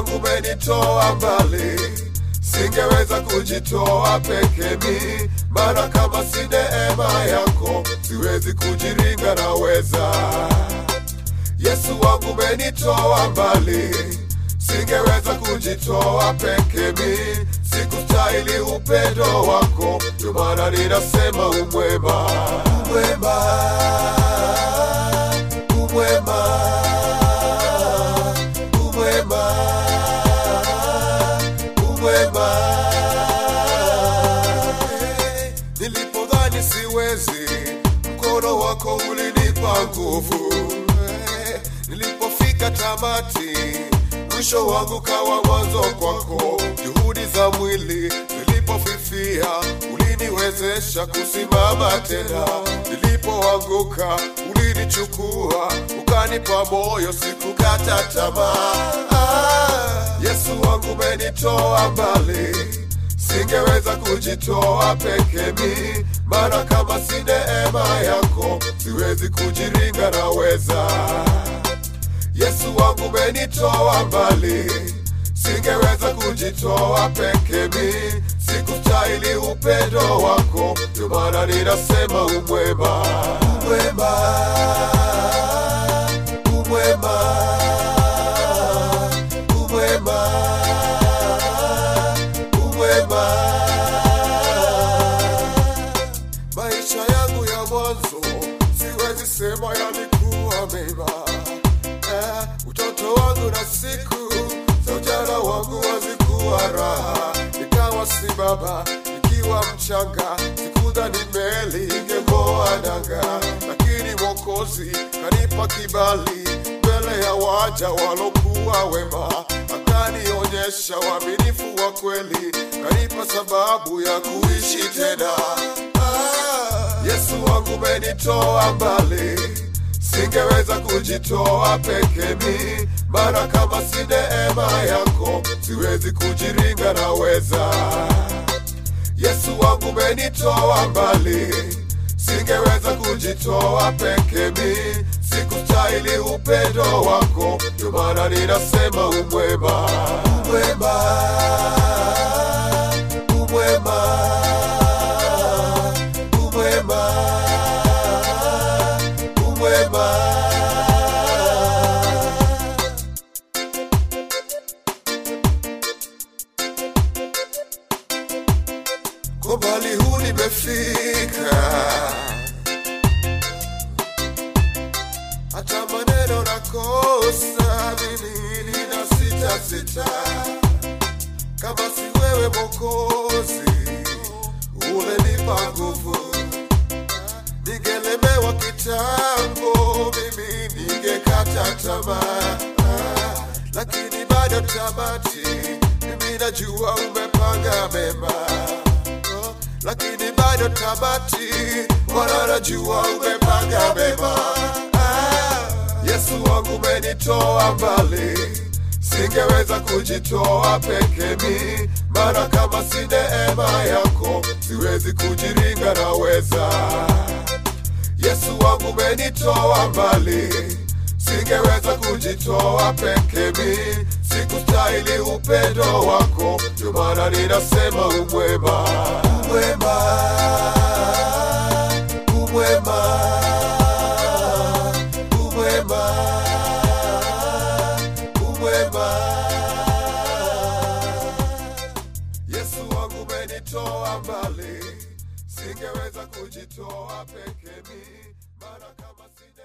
wangu umenitoa mbali, singeweza kujitoa peke mi, maana kama si neema yako siwezi kujiringa naweza. Yesu wangu umenitoa mbali, singeweza kujitoa peke mi, sikustahili upendo wako, ndio maana ninasema umwema, umwema, umwema, umwema, umwema. Nilipodhani siwezi, mkono wako ulinipa nguvu. Nilipofika tamati, mwisho wangu kawa mwanzo kwako. Juhudi za mwili zilipofifia, uliniwezesha kusimama tena. Nilipoanguka, ulinichukua ukanipa moyo, sikukata tamaa. Ah, Yesu wangu umenitoa mbali singeweza kujitoa peke mi, maana kama si neema yako siwezi kujiringa naweza. Yesu wangu umenitoa mbali, singeweza kujitoa peke mi, sikustahili upendo wako, ndio maana ninasema umwema, umwema, umwema, umwema umwema. Maisha yangu ya mwanzo siwezi sema yalikuwa mema. Eh, utoto wangu na siku za ujana wangu hazikuwa raha, nikawa si baba nikiwa mchanga, sikudhani meli ingeng'oa nanga, lakini Mwokozi kanipa kibali mbele ya waja walokuwa wema, akanionyesha uaminifu wa kweli, kanipa sababu ya kuishi tena. Ah, Yesu wangu umenitoa mbali, singeweza kujitoa peke mi, maana kama si neema yako siwezi kujiringa naweza. Yesu wangu umenitoa mbali, singeweza kujitoa peke mi, sikustahili upendo wako, ndio maana ninasema umwema, umwema, umwema, umwema, umwema. Kwa mbali huu nimefika, hata maneno nakosa, mimi nina sita sita, kama si wewe Mwokozi ulenipa nguvu, ningelemewa kitambo, mimi ningekata tamaa, Ah, lakini bado tamati, mimi najua umepanga mema Oh, lakini bado tamati, Bwana najua umepanga mema. Ah, Yesu wangu umenitoa mbali, singeweza kujitoa peke mi, maana kama si neema yako siwezi kujiringa naweza. Yesu wangu umenitoa mbali, singeweza kujitoa peke mi, sikustahili upendo wako, ndio maana ninasema umwema, umwema, umwema, umwema, umwema. Yesu wangu umenitoa mbali, singeweza kujitoa peke mi, maana kama si